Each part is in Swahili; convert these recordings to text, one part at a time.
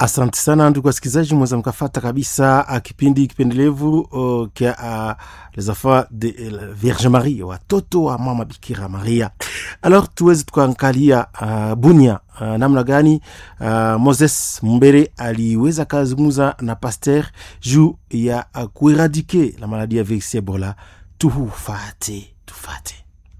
Asante sana ndugu wasikilizaji, mweza mkafata kabisa uh, kipindi kipendelevu uh, kia uh, les enfants de uh, Vierge Marie, watoto wa mama Bikira Maria. Alors tuweze tukaangalia uh, Bunia uh, namna gani uh, Moses Mumbere aliweza kazungumza na pasteur juu ya uh, kueradike la maladie ya virusi Ebola. Tufate, tufate.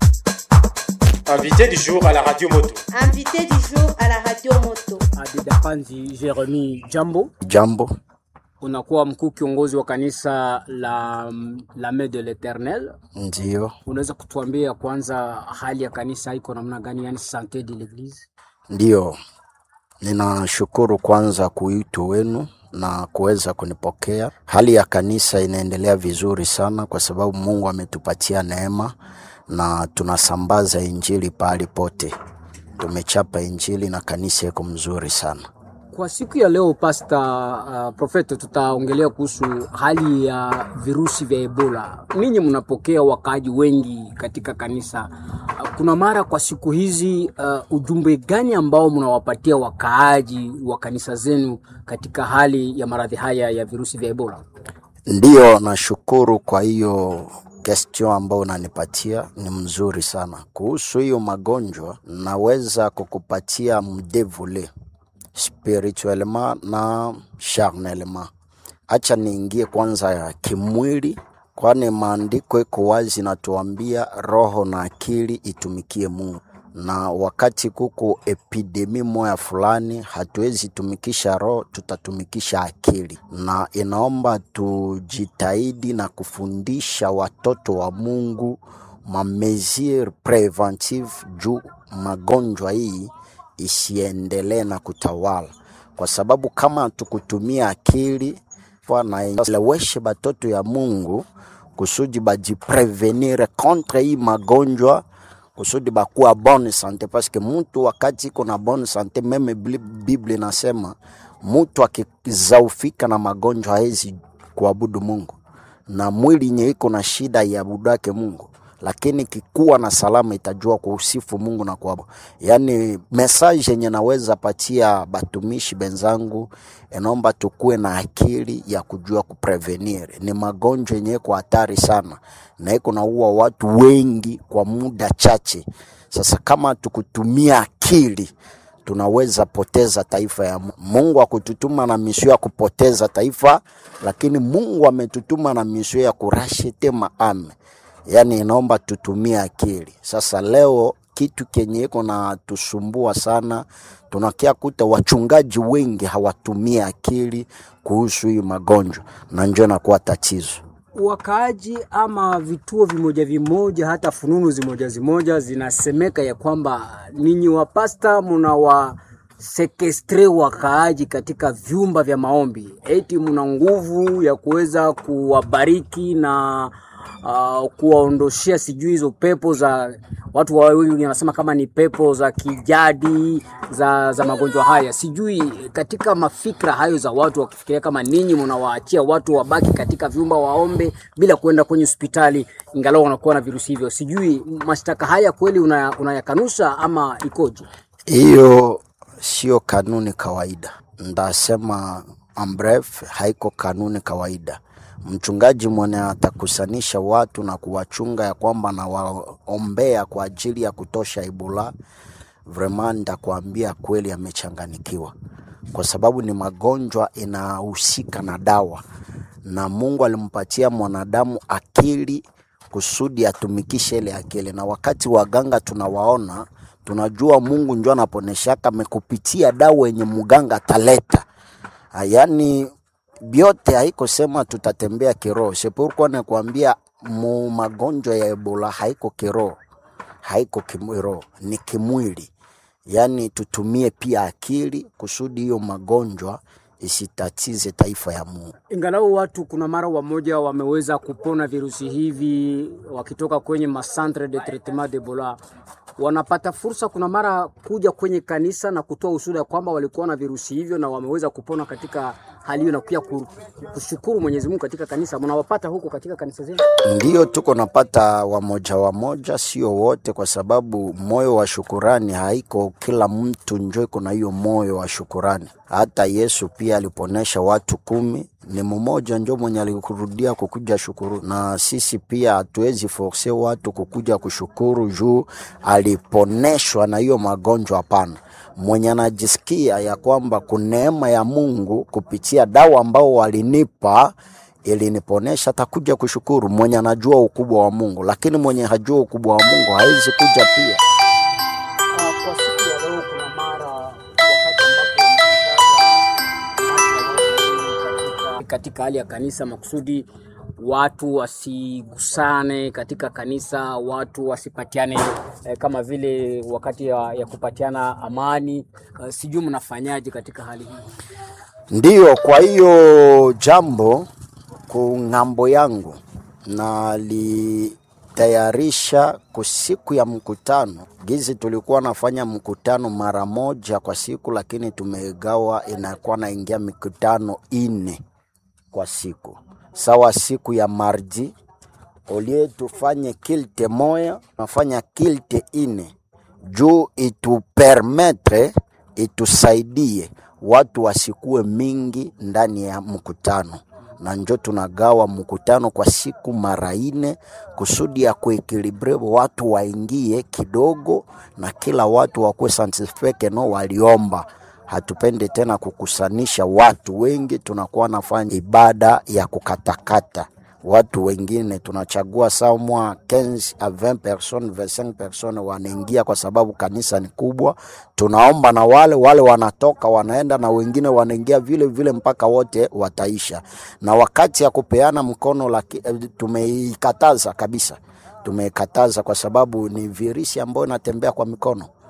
Invité du jour à la radio moto. Invité du jour à la radio moto. Abida Panzi Jeremy Jambo, Jambo, unakuwa mkuu kiongozi wa kanisa la la Main de l'Eternel. ndiyo Unaweza kutuambia kwanza hali ya kanisa iko namna gani, yani sante de l'eglise? ndiyo. Ninashukuru kwanza kuitwa wenu na kuweza kunipokea. Hali ya kanisa inaendelea vizuri sana, kwa sababu Mungu ametupatia neema na tunasambaza injili pahali pote. Tumechapa injili na kanisa iko mzuri sana. Kwa siku ya leo pasta uh, profeta, tutaongelea kuhusu hali ya virusi vya Ebola. Ninyi mnapokea wakaaji wengi katika kanisa. Uh, kuna mara kwa siku hizi uh, ujumbe gani ambao mnawapatia wakaaji wa kanisa zenu katika hali ya maradhi haya ya virusi vya Ebola? Ndiyo, nashukuru kwa hiyo question ambayo unanipatia ni mzuri sana. Kuhusu hiyo magonjwa, naweza kukupatia mdevule spirituellement na charnellement. Acha niingie kwanza ya kimwili, kwani maandiko iko wazi natuambia roho na akili itumikie Mungu na wakati kuko epidemi moya fulani, hatuwezi tumikisha roho, tutatumikisha akili, na inaomba tujitahidi na kufundisha watoto wa Mungu mamesure preventive juu magonjwa hii isiendelee na kutawala, kwa sababu kama tukutumia akili naeleweshe batoto ya Mungu kusudi bajiprevenire contre hii magonjwa kusudi bakuwa bonne sante, paske mutu wakati iko na bonne sante, meme Biblia inasema mutu akizaufika na magonjwa hawezi kuabudu Mungu, na mwili nye iko na shida iabudake Mungu, lakini kikuwa na salama itajua kuusifu Mungu na kuabudu. Yani message yenye naweza patia batumishi benzangu, inaomba tukuwe na akili ya kujua kuprevenir. Ni magonjwa yenye iko hatari sana na iko naua watu wengi kwa muda chache. Sasa kama tukutumia akili tunaweza poteza taifa ya Mungu. Mungu akututuma na misio ya kupoteza taifa, lakini Mungu ametutuma na misio ya kurashite maame, yaani inaomba tutumie akili. Sasa leo kitu kenye iko na tusumbua sana, tunakia kuta wachungaji wengi hawatumie akili kuhusu hii magonjwa, na njo inakuwa tatizo. wakaaji ama vituo vimoja vimoja hata fununu zimoja zimoja zinasemeka ya kwamba ninyi wapasta muna wa sekestre wakaaji katika vyumba vya maombi, eti muna nguvu ya kuweza kuwabariki na uh, kuwaondoshea sijui hizo pepo za watu wa wengi wanasema kama ni pepo za kijadi za, za magonjwa haya. Sijui katika mafikra hayo za watu wakifikiria kama ninyi mnawaachia watu wabaki katika vyumba waombe bila kuenda kwenye hospitali ingalau wanakuwa na virusi hivyo. Sijui mashtaka haya kweli unaya- unayakanusha ama ikoje? Hiyo sio kanuni kawaida, ndasema ambref, haiko kanuni kawaida. Mchungaji mwenye atakusanisha watu na kuwachunga ya kwamba nawaombea kwa ajili ya kutosha Ebola, vraiment ndakuambia kweli amechanganikiwa, kwa sababu ni magonjwa inahusika na dawa, na Mungu alimpatia mwanadamu akili kusudi atumikishe ile akili, na wakati waganga tunawaona tunajua Mungu njo anaponeshaka amekupitia dawa yenye muganga ataleta. Ah, Yaani byote haiko sema tutatembea kiroho. Sepurkuwa nakwambia mu magonjwa ya Ebola haiko kiroho, haiko kiroho, ni kimwili. Yaani tutumie pia akili kusudi hiyo magonjwa isitatize taifa ya Mungu. Ingalau watu kuna mara wamoja wameweza kupona virusi hivi wakitoka kwenye macentre de traitement d'Ebola, wanapata fursa kuna mara kuja kwenye kanisa na kutoa ushuhuda kwamba walikuwa na virusi hivyo na wameweza kupona katika hali hiyo, na pia ku- kushukuru Mwenyezi Mungu katika kanisa. Mnawapata huko katika kanisa zenu? Ndiyo tuko napata wamoja wamoja, sio wote, kwa sababu moyo wa shukurani haiko kila mtu njo iko na hiyo moyo wa shukurani. Hata Yesu pia aliponesha watu kumi, ni mmoja njo mwenye alikurudia kukuja shukuru, na sisi pia hatuwezi force watu kukuja kushukuru juu aliponeshwa na hiyo magonjwa. Hapana, mwenye anajisikia ya kwamba kuneema ya Mungu kupitia dawa ambao walinipa iliniponesha atakuja kushukuru. Mwenye anajua ukubwa wa Mungu, lakini mwenye hajua ukubwa wa Mungu hawezi kuja pia. Ah, kwa siku ya leo kuna mara wakati ambapo katika, katika hali ya kanisa makusudi watu wasigusane katika kanisa, watu wasipatiane eh, kama vile wakati ya, ya kupatiana amani. Uh, sijui mnafanyaje katika hali hii? Ndiyo, kwa hiyo jambo ku ng'ambo yangu nalitayarisha ku siku ya mkutano. Gizi tulikuwa nafanya mkutano mara moja kwa siku, lakini tumegawa, inakuwa naingia mikutano ine kwa siku, sawa siku ya mardi olie tufanye kilte moya, nafanya kilte ine juu itupermetre itusaidie watu wasikuwe mingi ndani ya mkutano, na njo tunagawa mkutano kwa siku mara ine kusudi ya kuekilibre watu waingie kidogo na kila watu wakuwe satisfake no waliomba hatupende tena kukusanisha watu wengi, tunakuwa nafanya ibada ya kukatakata watu wengine, tunachagua samwa 15 a 20 personnes 25 personnes wanaingia, kwa sababu kanisa ni kubwa. Tunaomba na wale wale wanatoka wanaenda na wengine wanaingia vile vile mpaka wote wataisha. Na wakati ya kupeana mkono laki, eh, tumeikataza kabisa, tumeikataza kwa sababu ni virusi ambayo inatembea kwa mikono